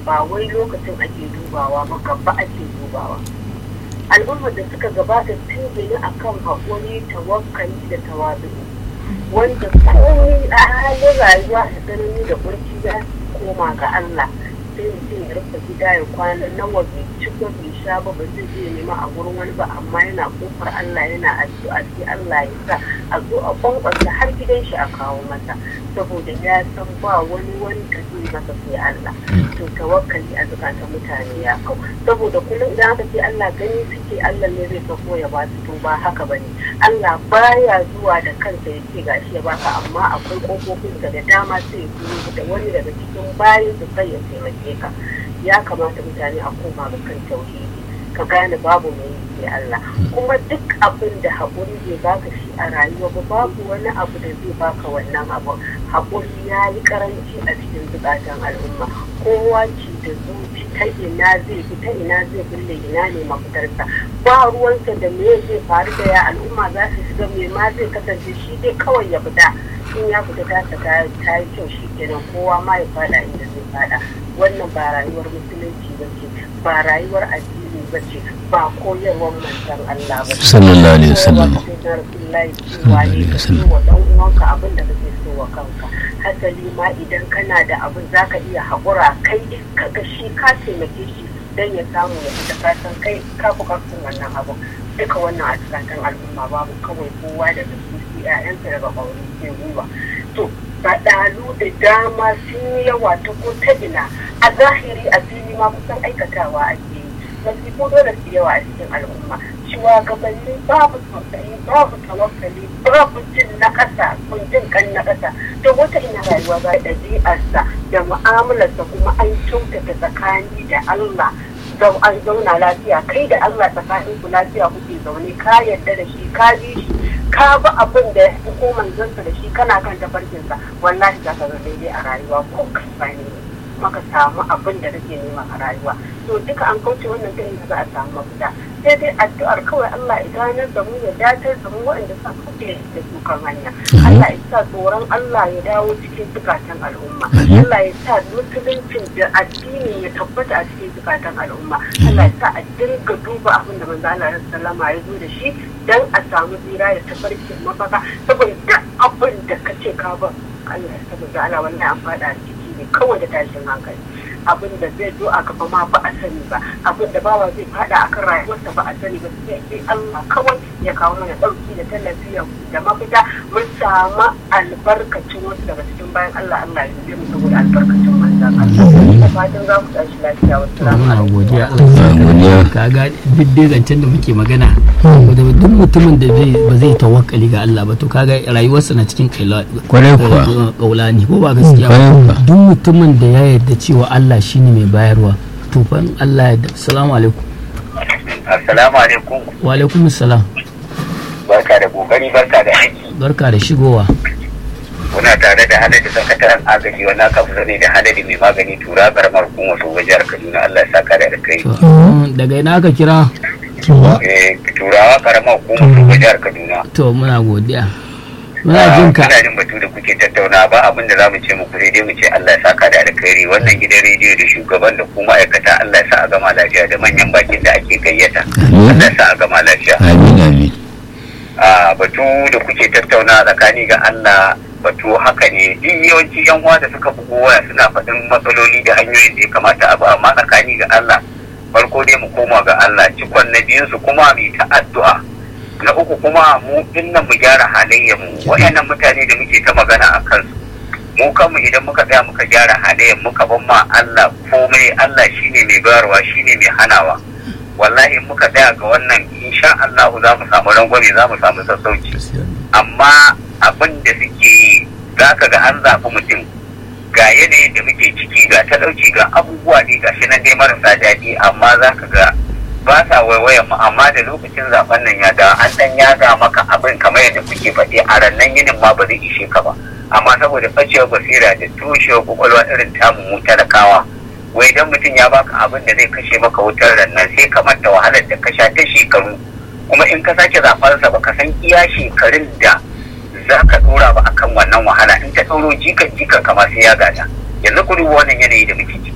ba wai lokacin ake dubawa ba gaba ake dubawa al'ummar da suka gabata tun gini akan haƙuri tawakkali da tawazu wanda komai a halin rayuwa da tsanani da kurci ya koma ga Allah sai mutum ya rufe gida ya kwana nawa bai ci ko bai sha ba ba zai je nema a gurin wani ba amma yana kofar Allah yana addu'a sai Allah ya sa a zo a kwankwasa har gidan shi a kawo masa saboda ya san ba wani wanda zai masa sai Allah to tawakkali a zukatan mutane ya kau saboda kullum idan aka ce Allah gani suke Allah ne zai sako ya ba su to ba haka bane Allah baya zuwa da kansa ya ce gashi ya baka amma akwai kofofin da dama sai ya da wani daga cikin bayan su sai ya taimake ka ya kamata mutane a koma ga kan tauhidi ka gane babu mai sai Allah kuma duk abin da haƙuri bai baka shi a rayuwa ba babu wani abu da zai baka wannan abu haƙuri ya yi karanci a cikin zukatan al'umma kowa ce da zuci ta ina zai fi ta ina zai bulle ina ne mafitarsa ba ruwansa da me zai faru da ya al'umma za su shiga me ma zai kasance shi dai kawai ya fita in ya fita tasa ta yi kyau shi kenan kowa ma ya fada inda zai fada wannan ba rayuwar musulunci ba ce ba rayuwar addini ba ce ba koyarwar manzon Allah ba sallallahu alaihi wasallam cewa ne ka wa dan uwanka abin da kake so wa kanka hasali ma idan kana da abin zaka iya haƙura kai ka ga shi ka taimake shi dan ya samu ya fita kasan kai ka fi karfin wannan abu duka wannan a cikin al'umma babu kawai kowa daga su ƴaƴansa daga ƙauri sai gwiwa to faɗalu da dama sun yi yawa ta ko ta ina a zahiri a fili ma kusan aikatawa ake yi masifu dole su yawa a cikin al'umma shugabanni babu tausayi babu tawakkali babu jin na ƙasa kun jin kan na ƙasa to wata ina rayuwa ba ɗabi'arsa da mu'amalarsa kuma an kyautata tsakani da Allah zau an zauna lafiya kai da Allah tsakanin ku lafiya kuke zaune ka yarda da shi ka bi shi ka bi abin da ya ko manzansa da shi kana kan tafarkinsa wallahi za ka ga daidai a rayuwa ko ka ne maka samu abin da kake nema a rayuwa to duka an kauce wannan ta inda za a samu mafita sai dai addu'ar kawai Allah ya ganar da mu ya datar da mu waɗanda sa kuke da su kan hanya Allah ya sa tsoron Allah ya dawo cikin zukatan al'umma Allah ya sa musuluncin da addini ya tabbata a cikin zukatan al'umma Allah ya sa a dinga duba abin da manzo Allah sallama ya zo da shi dan a samu tsira da tafarkin mafaka saboda duk abin da kace ka ba Allah ya saboda Allah wannan an fada ciki ne kawai da tashin hankali abin da zai zo a gaba ma ba a sani ba abin da bawa zai fada a kan rayuwarsa ba a sani ba sai sai Allah kawai ya kawo mana ɗauki da tallafi da mafita mun samu albarkacin wasu daga cikin bayan Allah Allah ya zai mu saboda albarkacin manzan Allah da fatan za mu tashi lafiya wasu muna godiya Allah ka ga duk dai zancen da muke magana da duk mutumin da ba zai tawakkali ga Allah ba to kaga rayuwarsa na cikin kwarai kuwa kaulani ko ba gaskiya ba duk mutumin da ya yarda cewa Allah shine mai bayarwa to fa Allah ya assalamu alaikum assalamu alaikum wa alaikum assalam barka da kokari barka da aiki barka da shigowa muna tare da haladi sakataren agaji wannan kafa zane da haladi mai magani tura karamar hukumar su jihar kaduna allah ya saka da kai daga ina aka kira turawa karamar hukumar su jihar kaduna to muna godiya muna jin ka muna jin batu da kuke tattauna ba abin da zamu ce muku sai dai mu ce Allah ya saka da alkhairi wannan gidan rediyo da shugaban da kuma ma'aikata Allah ya sa a gama lafiya da manyan bakin da ake gayyata Allah ya sa a gama lafiya amin amin a batu da kuke tattauna tsakani ga Allah batu haka ne duk yawanci yan uwa da suka bugo waya suna faɗin matsaloli da hanyoyin da ya kamata abu amma tsakani ga Allah farko dai mu koma ga Allah cikon na biyun su kuma mu ta addu'a na uku kuma mu dinnan mu gyara halayyar mu wayannan mutane da muke ta magana a kansu mu kanmu idan muka tsaya muka gyara halayyar muka ban ma Allah komai Allah shine mai bayarwa shine mai hanawa wallahi muka tsaya ga wannan insha Allah za mu samu rangwame za mu samu sassauci amma abin da suke yi za ka ga an zaɓi mutum ga yanayin da muke ciki ga talauci ga abubuwa ne ga shi nan dai marasa daɗi amma za ka ga ba sa waiwayan mu amma da lokacin zaben nan ya da an dan yaga maka abin kamar yadda kuke faɗi a rannan yinin ma ba zai ishe ka ba amma saboda ɓacewar basira da tushewar kwakwalwa irin tamu mu talakawa wai idan mutum ya baka abin da zai kashe maka wutar rannan sai ka manta wahalar da ka sha ta shekaru kuma in ka sake zaɓarsa ba ka san iya shekarun da za ka dora ba akan wannan wahala in ta ɗauro jikan jikan kama sai ya gada yanzu ku duba wannan yanayi da muke ciki